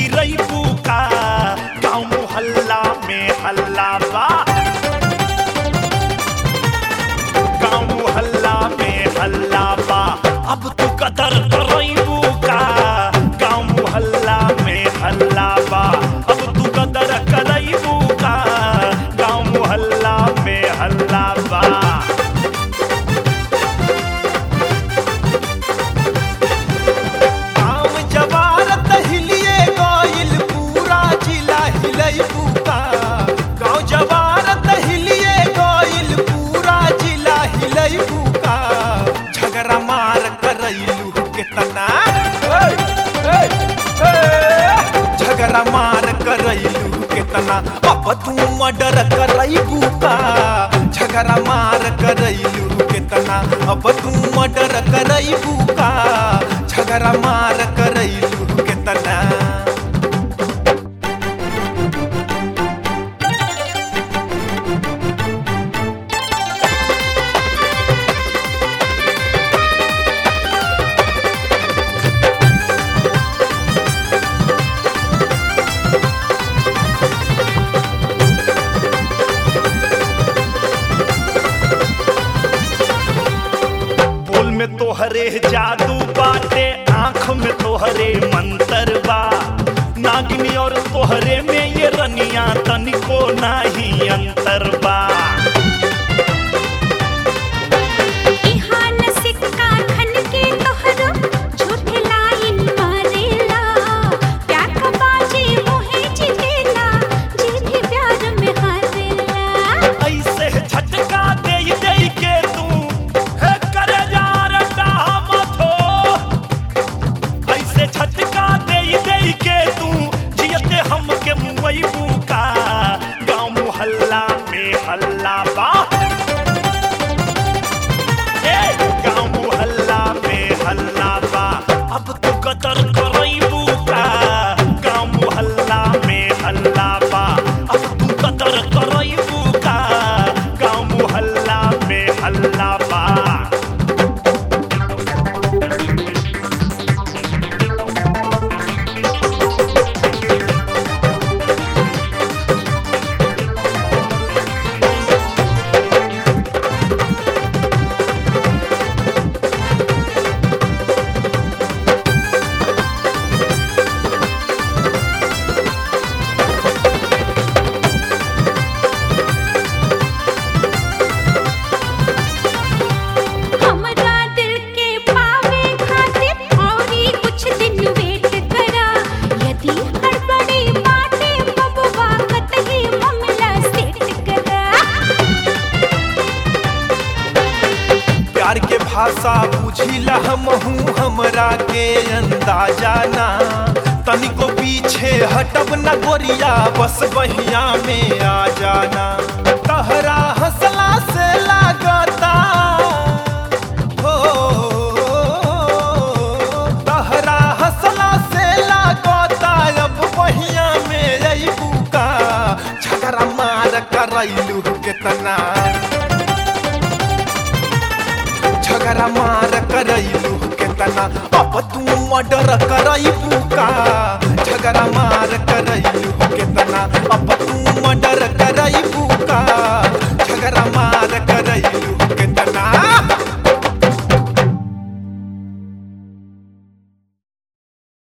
गिरैबू का गाँव मोहल्ला में हल्ला बा गाँव मोहल्ला में हल्ला बा अब तू कदर करैबू का गाँव मोहल्ला में हल्ला बा अब तू कदर करैबू का गाँव मोहल्ला में हल्ला बा गाँव जवारत हिलिए गइल पूरा जिला हिलई बुका गाँव जवारत हिलिए गइल पूरा जिला हिलई बुका झगड़ा मार करैलू केतना झगड़ा मार करैलू केतना अब तू मर्डर करैबू का झगड़ा मार करैलू केतना अब तू मर्डर करैबू का झगड़ा मार करैलू केतना बोल में तोहरे जादू बाटे आंख में तोहरे मंतर बा नागिनी और तोहरे में ये रनिया तनिको नाही अंतर बा इहाँ न सिक्का खन के तोहरो झूठे लाइन मारेला प्यार का बाजी मोहे जीतेला जी भी प्यार में हारेला ऐसे झटका दे दे के तू हे करे जा रटा मत हो ऐसे झटका दे दे के तू जियते हम के मुंबई का गांव मोहल्ला में हल्ला बा ए गांव मोहल्ला में हल्ला बा अब तू कदर करैबू का गांव मोहल्ला में हल्ला बा अब तू कदर करैबू का गांव मोहल्ला में हल्ला बा हमरा दिल के पावे खातिर औरी कुछ दिन वेट करा यदि हड़बड़ी बाटे बबुआ कतही मामला सेट करा प्यार के भाषा बुझिला हमहू हमरा के अंदाजा ना तनिको पीछे हटब न गोरिया बस बहिया में आ जाना तहरा हंसला से लागता हो तहरा हंसला से लागता अब बहिया में अइबू का झगड़ा मार करैलू केतना झगड़ा मार करैलू केतना अब तू मर्डर करैबू